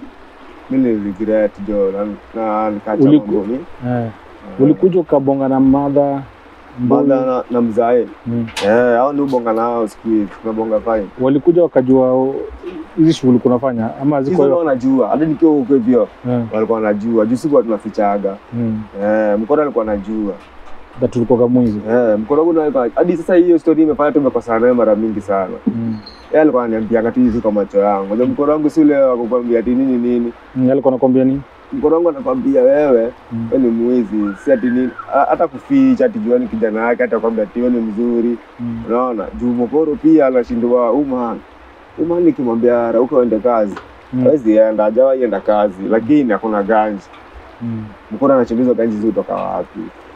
S1: mi ni regret jo na, na nikacha
S2: Uliku-
S1: mambo mi
S2: Eh. Ulikuja ukabonga na madha
S1: bada na, na mzae
S2: Mm.
S1: eh, hao ni ubonga nao siku hizi tunabonga fine
S2: Walikuja wakajua oh, hizi shughuli kunafanya ama
S1: hizo
S2: ziko
S1: ndio wanajua hadi nikiwa huko hivyo
S2: eh.
S1: walikuwa wanajua juu sikuwa tunafichaga
S2: Mm.
S1: eh, mkono alikuwa anajua
S2: That tulikuwa kamwizi.
S1: eh, mkono wangu ndio alikuwa hadi sasa hiyo story imefanya tumekosana naye mara mingi sana
S2: Mm.
S1: yeye alikuwa ananiambianga tu hivi kwa macho yangu ndio mkono wangu si ule wa kukwambia ati nini nini
S2: Mm. Alikuwa anakwambia nini?
S1: mkono wangu anakwambia wewe
S2: Mm.
S1: wewe ni mwizi si ati nini ha- hata kuficha ati juani kijana yake hata kwambia ati wewe ni mzuri
S2: Mm.
S1: unaona juu mokoro pia anashindwa uman uman nikimwambia rauka uende kazi
S2: Mm.
S1: hawezi enda hajawahi enda kazi lakini hakuna ganji
S2: Mm.
S1: mkoro anachimbizwa ganji zitoka wapi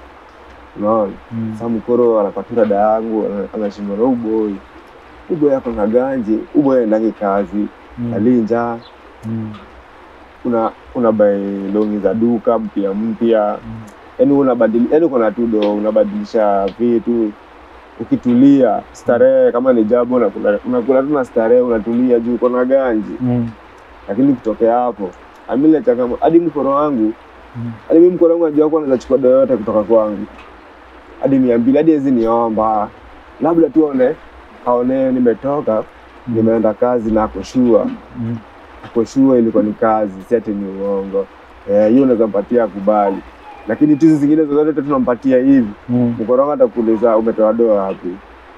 S1: unaona
S2: Mm.
S1: sasa mkoro anapatura da yangu ana- anashindwa na uboi uboi ako na ganji uboi aendangi kazi
S2: Mm.
S1: alinja
S2: Mm.
S1: una una bai longi za duka mpya mpya
S2: Mm.
S1: yani unabadili yani uko na tudo unabadilisha vitu ukitulia starehe kama ni jambo unakula unakula tu na starehe unatulia juu uko na ganji
S2: Mm.
S1: lakini kutokea hapo amile changamo hadi mkoro wangu
S2: Mm.
S1: hadi mimi mkoro wangu najua kuwa naweza chukua do yote kutoka kwangu hadi mia mbili hadi hezi niomba labda tu aone aone nimetoka
S2: Mm.
S1: nimeenda kazi na akoshua
S2: Mm.
S1: akoshua ilikuwa ni kazi si ati ni uongo Eh, hiyo unaweza mpatia akubali lakini tu hizi zingine zozote tu tunampatia hivi
S2: Mm.
S1: mkoro wangu atakuuliza umetoa doa wapi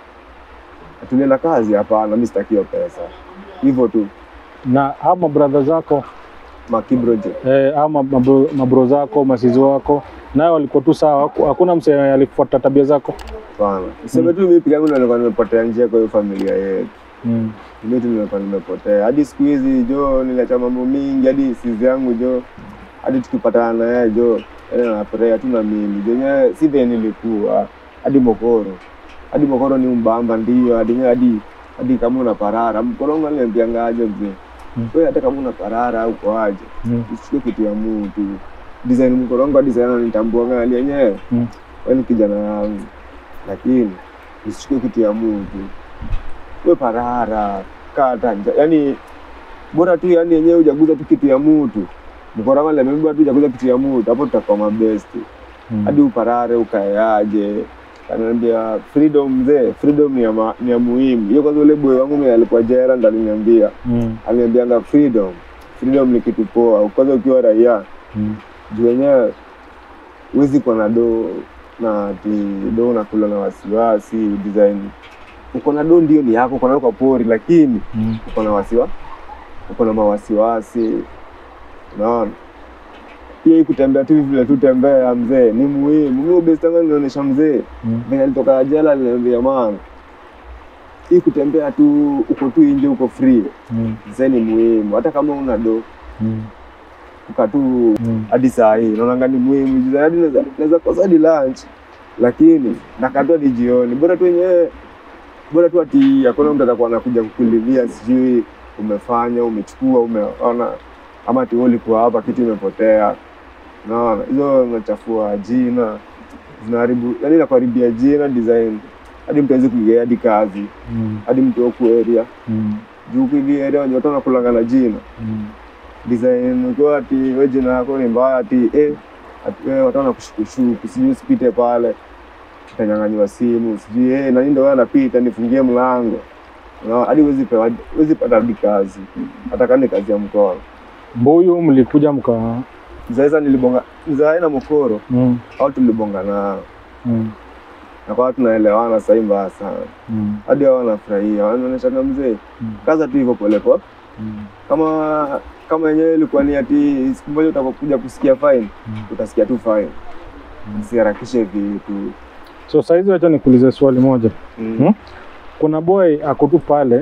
S1: atulienda kazi hapana mi sitaki hiyo pesa hivyo tu
S2: Na hao mabradha zako
S1: makibroje
S2: eh, ama mabro, mabro zako masizi wako nayo walikuwa tu sawa, haku- hakuna msee alifuata tabia zako.
S1: sana seme tu mi pigangu ndo nilikuwa nimepotea njia kwa hiyo familia yetu
S2: Mm.
S1: mimi tu nilikuwa nimepotea hadi siku hizi jo niliacha mambo mingi hadi sizi yangu jo hadi tukipatana na yeye jo yani anafurahia tu na mimi jenyewe si vile nilikuwa hadi mokoro hadi mokoro ni umbamba ndio hadi hadi hadi kama una parara mkoro wangu aliniambianga aje mzee
S2: Mm.
S1: wewe hata kama una parara au kwa aje
S2: Mm.
S1: usichukue kitu ya mtu design mkoro wangu hadi sana ananitambua ngali yenyewe
S2: Mm.
S1: wewe ni kijana wangu lakini usichukue kitu ya mtu we parara kata nja yani bora tu yani yenyewe ujaguza tu kitu ya mtu mkorama lemebeba tu ujaguza kitu ya mtu hapo tutakuwa mabesti
S2: Mm.
S1: hadi uparare ukaeaje ananiambia freedom mzee freedom ni ya, ma, ni ya muhimu hiyo kwanza ule boy wangu mwenye alikuwa jera ndo aliniambia
S2: Mm.
S1: aliniambianga freedom freedom ni kitu poa kwanza ukiwa raia
S2: Mm.
S1: juu wenyewe huwezi kuwa na do na ati do unakula na wasiwasi design uko na do ndio ni yako uko nayo kwa pori lakini
S2: Mm.
S1: uko na wasiwa uko na mawasiwasi unaona pia hii kutembea tu vile tu tembea mzee ni muhimu mi ubestanga nilionyesha mzee
S2: Mm.
S1: venye alitoka jela aliniambia man hii kutembea tu uko tu nje uko free
S2: Mm.
S1: mzee ni muhimu hata kama una do
S2: Mm.
S1: uka tu
S2: Mm.
S1: hadi saa hii naonanga ni muhimu Juu hadi naweza- naweza kosa hadi lunch lakini nakatu hadi jioni bora tu wenyewe bora tu ati hakuna mtu atakuwa anakuja kukulilia sijui umefanya umechukua umeona ama ati wewe ulikuwa hapa kitu imepotea naona hizo zinachafua jina zinaharibu yani inakuharibia jina design hadi mtu awezi kuingia hadi kazi
S2: Mm.
S1: hadi mtu waku area
S2: Mm.
S1: juu kuingia area wenye watu wanakulanga na jina
S2: Mm.
S1: design ukiwa ati we jina yako ni mbaya ati eh, ati wewe watu wanakushukushuku sijui usipite pale utanyang'anyiwa simu sijui eh, nani ndo wewe anapita nifungie mlango Unaona, hadi huwezi pewa huwezi pata hadi kazi hata kama ni kazi ya mkono
S2: Mbuyu mlikuja mka
S1: mzaeza nilibonga mzae na mokoro
S2: mm.
S1: au tulibonga nao
S2: Mm.
S1: na kwa tunaelewana sahii mbaya sana
S2: Mm.
S1: hadi hao wanafurahia wanaonyeshana mzee
S2: Mm.
S1: kaza tu hivyo polepole
S2: Mm.
S1: kama kama yenyewe ilikuwa ni ati siku moja utakuja kusikia fine
S2: Mm.
S1: utasikia tu fine usiharakishe vitu
S2: So saizi wacha nikuulize swali moja.
S1: Mm.
S2: Hmm? Kuna boy ako tu pale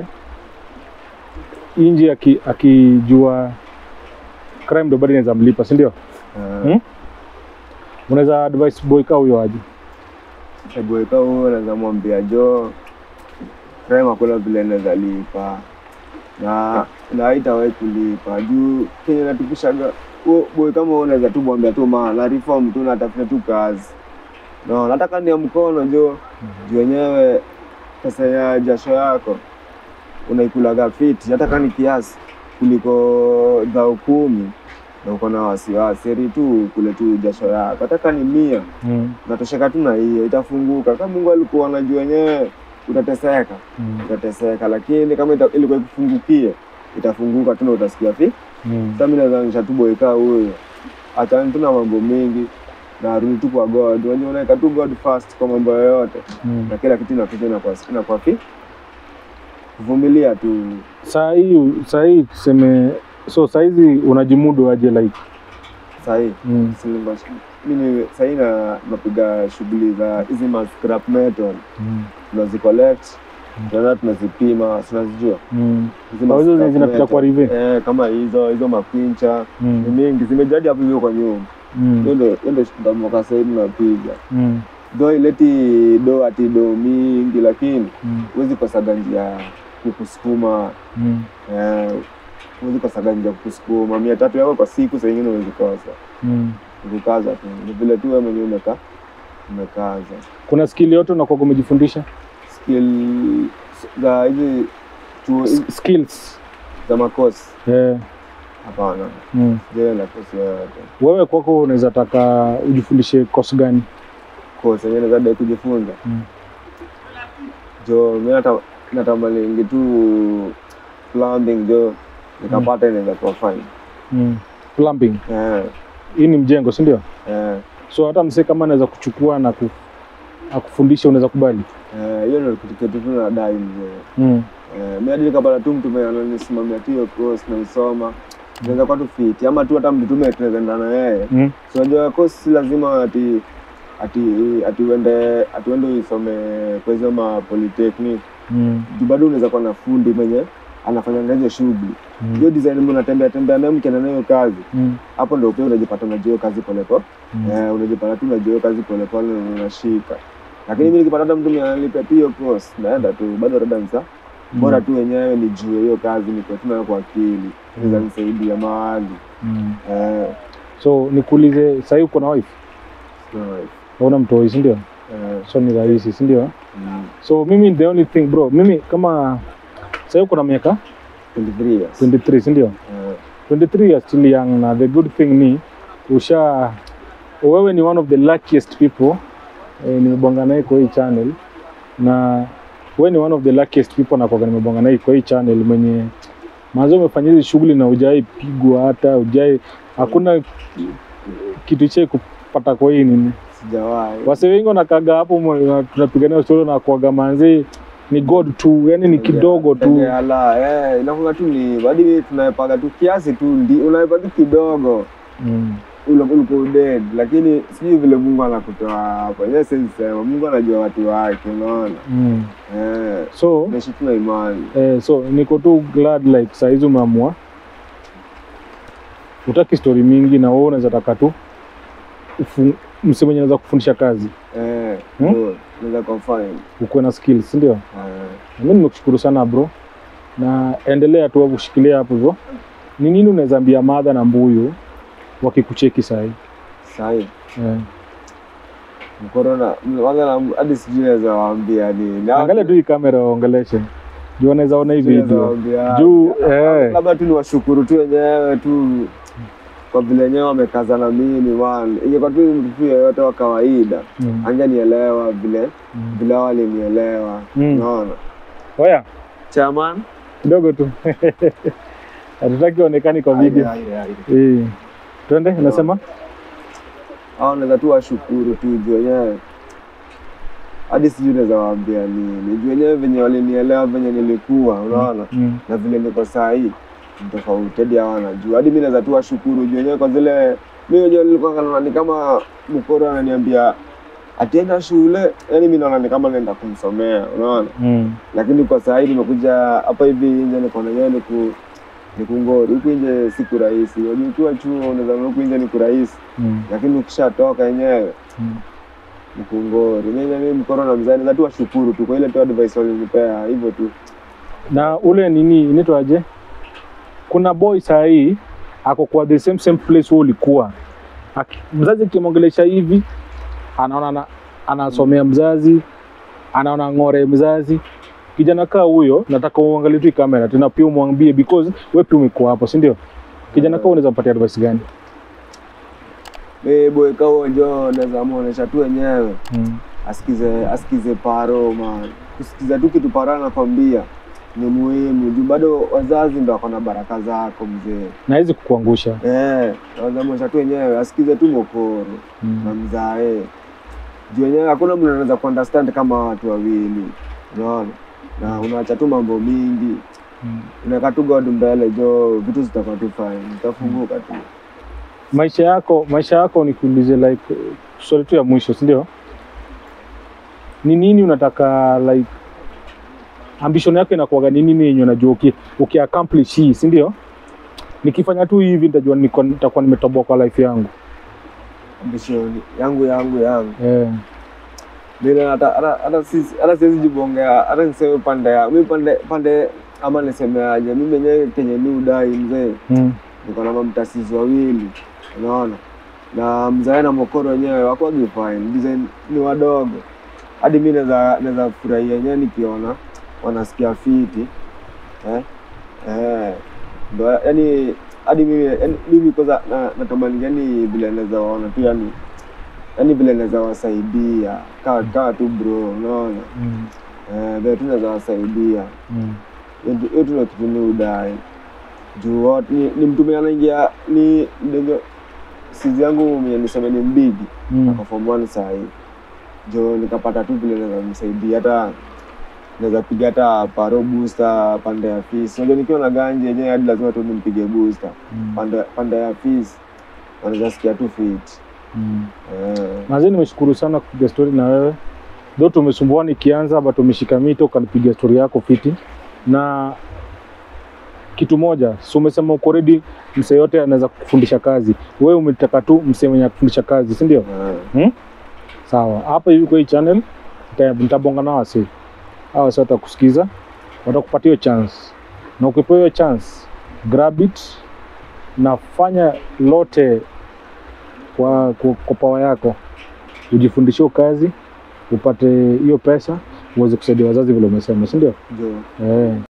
S2: nje aki- akijua crime ndo bado inaweza mlipa, si ndio?
S1: Ah,
S2: Hmm? Unaweza advise boy kaa huyo aje?
S1: hebu ika huo naweza mwambia jo crime hakuna vile naweza lipa na na haitawahi kulipa juu kenye natupishaga huo boy kama huo unaweza tu mwambia tu ma na reform tu natafuta tu kazi no nataka ni ya mkono jo juu wenyewe pesa ya jasho yako unaikulaga fiti hata kama ni kiasi kuliko dhao kumi na uko na wasiwasi heri tu kule tu jasho yako hata kama ni mia
S2: Mm.
S1: natosheka tu na hiyo itafunguka kama mungu alikuwa anajua wenyewe utateseka
S2: Mm.
S1: utateseka lakini kama ita, ilikuwa ikufungukie itafunguka tu na utasikia fi
S2: Mm.
S1: sasa mimi naweza nisha tu boyka huyo achani tu na mambo mengi na arudi tu kwa god unajua unaweka tu god first kwa mambo yoyote
S2: Mm.
S1: na kila kitu inakuja inakuwa inakuwa fi kuvumilia tu
S2: Saa hii saa hii tuseme, so saa hizi unajimudu aje like
S1: sahii
S2: mm.
S1: mimi sahii na napiga shughuli za hizi ma scrap metal
S2: Mm.
S1: tunazicollect tunaenda tunazipima tunazijua
S2: Mm.
S1: Hizi
S2: Au hizo
S1: ma scrap
S2: zinapita
S1: metal.
S2: kwa rive
S1: eh, kama hizo hizo mapincha ni
S2: mm.
S1: mingi zimejadi hapo hivyo kwa nyumba hiyo
S2: mm.
S1: ndo hiyo ndo ndo mwaka sahii tunapiga
S2: mm.
S1: do ileti do ati do mingi lakini
S2: mm.
S1: huwezi kosaga njia ya kukusukuma
S2: mm.
S1: eh, huwezi kosaga njia ya kukusukuma mia tatu yako kwa siku saa ingine huwezi kosa
S2: mm.
S1: kukaza tu ni vile tu wewe mwenyewe umeka umekaza
S2: kuna skill yote unakuwa umejifundisha
S1: skill za hizi chuo hizi
S2: S- skills
S1: za makosi
S2: yeah.
S1: hapana
S2: mm.
S1: je na kosi yoyote
S2: wewe kwako unaweza taka ujifundishe kosi gani
S1: kosi yenyewe naweza dai kujifunza
S2: mm.
S1: jo mi nata- natamaningi tu plumbing jo nikapata inaweza kuwa fine
S2: mm. plumbing
S1: eh,
S2: hii ni mjengo si ndio
S1: eh,
S2: so hata msee kama anaweza kuchukua na ku, akufundisha unaweza kubali
S1: eh, hiyo ndo kitu kitu tu nadai mzee
S2: mm.
S1: eh, mi hadi nikapata tu mtu mwenye ananisimamia tu hiyo course naisoma naweza kuwa tu fiti ama tu hata mtu tume tunaweza enda na yeye
S2: Mm.
S1: so unajua course si lazima ati ati ati uende ati uende uisome kwa hizo ma polytechnic
S2: Mm.
S1: juu bado unaweza kuwa na fundi mwenye anafanya hizo shughuli hiyo
S2: Mm.
S1: design mnatembea tembea naye mkienda nayo kazi
S2: Mm.
S1: hapo ndo pia unajipata unajua hiyo kazi polepole
S2: Mm.
S1: eh, unajipata tu unajua hiyo kazi polepole na unashika lakini mi nikipata hata mtu mwenye analipa tu hiyo course naenda tu bado rada nisa bora tu wenyewe nijue hiyo kazi niko tu nayo kwa akili inaweza nisaidia mahali
S2: Mm.
S1: eh,
S2: so nikuulize sahii uko na wife
S1: so,
S2: hauna mtoi si ndio
S1: Eh,
S2: so ni rahisi si ndio
S1: mm,
S2: so mimi the only thing bro mimi kama sahii kuna miaka
S1: 23 years
S2: 23 si ndio
S1: Eh,
S2: 23 are still young na the good thing ni usha wewe ni one of the luckiest people eh, nimebonga naye kwa hii channel na wewe ni one of the luckiest people na kwa nimebonga naye kwa hii channel mwenye mazo umefanya hizi shughuli na ujai pigwa hata ujai hakuna kitu chai kupata kwa hii nini
S1: sijawahi
S2: wase wengi wanakaga hapo mwa- tunapigania story na kuaga manzi ni god tu yani ni kidogo tu
S1: Ndege ala eh inakuwa tu ni badi tunaepaga tu kiasi tu ndi unaepa tu kidogo
S2: mm.
S1: ule uliko dead lakini sijui vile Mungu anakutoa hapo yeye siwezi sema Mungu anajua watu wake unaona
S2: Mm.
S1: eh
S2: so
S1: naishi tu na imani
S2: Eh, so niko tu glad like saizi umeamua utaki story mingi na wewe unaweza taka tu ufu- msee mwenye anaweza kufundisha kazi
S1: eh
S2: Hmm?
S1: ndio naweza confine
S2: ukuwe na skills si ndio
S1: eh
S2: Na mimi nimekushukuru sana bro na endelea tu kushikilia hapo hivyo ni nini unaweza ambia madha na mbuyu wakikucheki sahii
S1: sahi
S2: eh.
S1: corona kwanza na hadi sijui naweza waambia nini
S2: angalia tu hii kamera waongeleshe juu wanaweza ona hii
S1: Sijui naweza
S2: video
S1: waambia.
S2: juu eh,
S1: labda tu ni washukuru tu wenyewe tu kwa vile wenyewe wamekaza na mimi man ingekuwa tu mtu tu yeyote wa kawaida
S2: mm,
S1: angenielewa vile
S2: mm.
S1: vile walinielewa
S2: Mm.
S1: unaona
S2: oya
S1: chairman
S2: kidogo tu hatutaki onekani kwa video Eh. twende unasema
S1: au naweza tu washukuru tu juu wenyewe hadi sijui naweza waambia nini juu wenyewe venye walinielewa venye nilikuwa unaona
S2: mm.
S1: na vile niko saa hii ni tofauti hadi hawa wanajua hadi mi naweza tu washukuru juu wenyewe kwa zile mi wenyewe nilikuwa naona ni kama mkoro ananiambia atienda shule yani mi naona ni kama naenda kumsomea unaona
S2: Mm.
S1: lakini kwa saa hii nimekuja hapa hivi nje niko na yeye niku nikungori huku nje siku rahisi unajua ukiwa chuo unaweza kuona huku nje ni kurahisi
S2: Mm.
S1: lakini ukishatoka yenyewe
S2: Mm.
S1: ni kungori mimi mimi mkoro na mzani naweza tu washukuru tu kwa ile tu advice walinipea hivyo tu
S2: na ule nini inaitwaje kuna boy sahii ako kwa the same same place wewe ulikuwa Aki- mzazi akimwongelesha hivi anaona ana- anasomea mzazi anaona ng'ore mzazi kijana kaa huyo nataka uangalie tu hii kamera tena pia umwambie because wewe pia umekuwa hapo si ndio kijana kaa unaweza mpatia advice gani
S1: mimi boy kao njo naweza muonesha tu wenyewe
S2: mm.
S1: asikize asikize paro man kusikiza tu kitu paro anakwambia ni muhimu juu bado wazazi ndo wako na baraka zako mzee
S2: na hizi kukuangusha
S1: eh naweza muonesha tu wenyewe asikize tu mokoro na
S2: mm.
S1: mzae juu wenyewe hakuna mtu anaweza kuunderstand kama watu wawili unaona na unaacha tu mambo mingi
S2: mm.
S1: unaweka tu god mbele jo vitu zitakuwa tu fine zitafunguka tu
S2: maisha yako maisha yako nikuulize like swali tu ya mwisho si ndio ni nini unataka like ambition yako inakuwaga ni nini yenye unajua uki, uki accomplish hii si ndio nikifanya tu hivi nitajua niko- nitakuwa nimetoboa kwa life yangu
S1: ambition yangu yangu yangu
S2: eh.
S1: Mimi hata hata hata sisi hata siwezi jibongea hata niseme pande ya mimi pande pande ama nisemeaje mimi mwenyewe kenye mi udai mzee
S2: mm.
S1: niko na mamtasizi wawili unaona na mzae na mokoro wenyewe wakwagi fine design ni wadogo hadi mi naweza naweza furahia yenyewe nikiona wanasikia fiti eh? Eh. Ndo yani hadi mimi yani, mimi kwanza na, natamani yani vile naweza waona tu yani yani vile naweza wasaidia kaa kaa tu bro unaona
S2: Mm.
S1: eh, vile tu naweza wasaidia
S2: Mm.
S1: hiyo tu ndo kitu mi udai juu wote- ni, ni mtu mwenye anaingia ni ndio sizi yangu mwenye niseme ni mbigi
S2: Mm.
S1: ako form one saa hii jo nikapata tu vile naweza msaidia hata naweza piga hata paro booster pande ya fees unajua nikiwa na ganji yenyewe hadi lazima tu nimpige booster
S2: Mm.
S1: pande pande ya fees wanaweza sikia tu fit
S2: Mm.
S1: eh,
S2: Mazee, nimeshukuru sana kupiga stori na wewe though tumesumbua nikianza but umeshika mito ukanipiga stori yako fiti na kitu moja si umesema uko ready msee yote anaweza kufundisha kazi wewe umetaka tu msee mwenye kufundisha kazi si ndio
S1: eh,
S2: sawa hapa hivi kwa hii channel nita- nitabonga na wase hawa wase watakusikiza watakupatia hiyo chance na ukipewa hiyo chance grab it na fanya lote kwa, kwa, kwa pawa yako ujifundishe hiyo kazi upate hiyo pesa uweze kusaidia wazazi vile umesema si ndio
S1: jo
S2: eh.